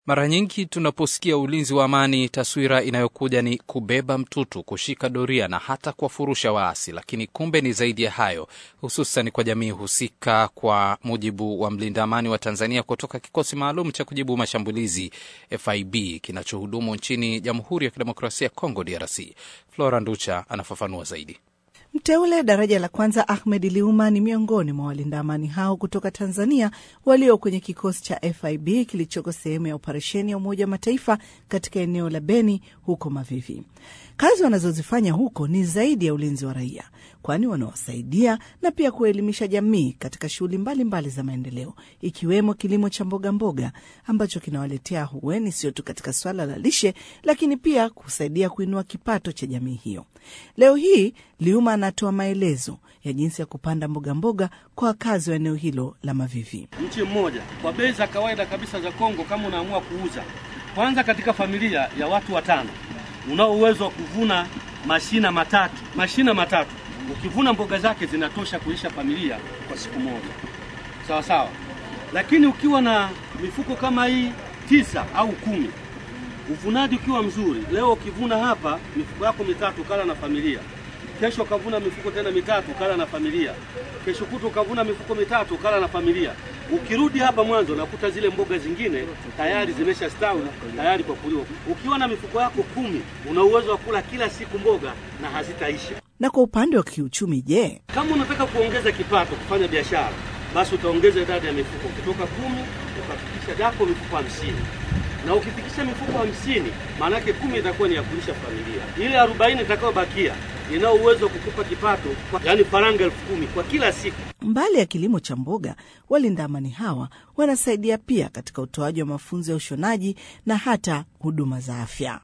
Mara nyingi tunaposikia ulinzi wa amani, taswira inayokuja ni kubeba mtutu, kushika doria na hata kuwafurusha waasi, lakini kumbe ni zaidi ya hayo, hususan kwa jamii husika. Kwa mujibu wa mlinda amani wa Tanzania kutoka kikosi maalum cha kujibu mashambulizi FIB kinachohudumu nchini Jamhuri ya Kidemokrasia ya Kongo, DRC, Flora Nducha anafafanua zaidi. Mteule daraja la kwanza Ahmed Liuma ni miongoni mwa walinda amani hao kutoka Tanzania walio kwenye kikosi cha FIB kilichoko sehemu ya operesheni ya Umoja wa Mataifa katika eneo la Beni huko Mavivi. Kazi wanazozifanya huko ni zaidi ya ulinzi wa raia, kwani wanawasaidia na pia kuelimisha jamii katika shughuli mbalimbali za maendeleo, ikiwemo kilimo cha mboga mboga ambacho kinawaletea hueni sio tu katika swala la lishe, lakini pia kusaidia kuinua kipato cha jamii hiyo. Leo hii Liuma anatoa maelezo ya jinsi ya kupanda mboga mboga kwa wakazi wa eneo hilo la Mavivi. Mche mmoja kwa bei za kawaida kabisa za Kongo, kama unaamua kuuza, kwanza katika familia ya watu watano unao uwezo wa kuvuna mashina matatu. Mashina matatu ukivuna mboga zake zinatosha kulisha familia kwa siku moja, sawa sawa. Lakini ukiwa na mifuko kama hii tisa au kumi, uvunaji ukiwa mzuri, leo ukivuna hapa mifuko yako mitatu, kala na familia kesho ukavuna mifuko tena mitatu kala na familia, kesho kutu ukavuna mifuko mitatu kala na familia. Ukirudi hapa mwanzo nakuta zile mboga zingine tayari zimesha stawi tayari kwa kuliwa. Ukiwa na mifuko yako kumi una uwezo wa kula kila siku mboga na hazitaisha. Na kwa upande wa kiuchumi, je, Kama unataka kuongeza kipato, kufanya biashara, basi utaongeza idadi ya mifuko kutoka kumi ukafikisha dako mifuko hamsini na ukifikisha mifuko hamsini maana yake kumi itakuwa ni ya kulisha familia, ile arobaini itakayobakia inao uwezo wa kukupa kipato, yaani faranga elfu kumi kwa kila siku. mbali ya kilimo cha mboga, walinda amani hawa wanasaidia pia katika utoaji wa mafunzo ya ushonaji na hata huduma za afya.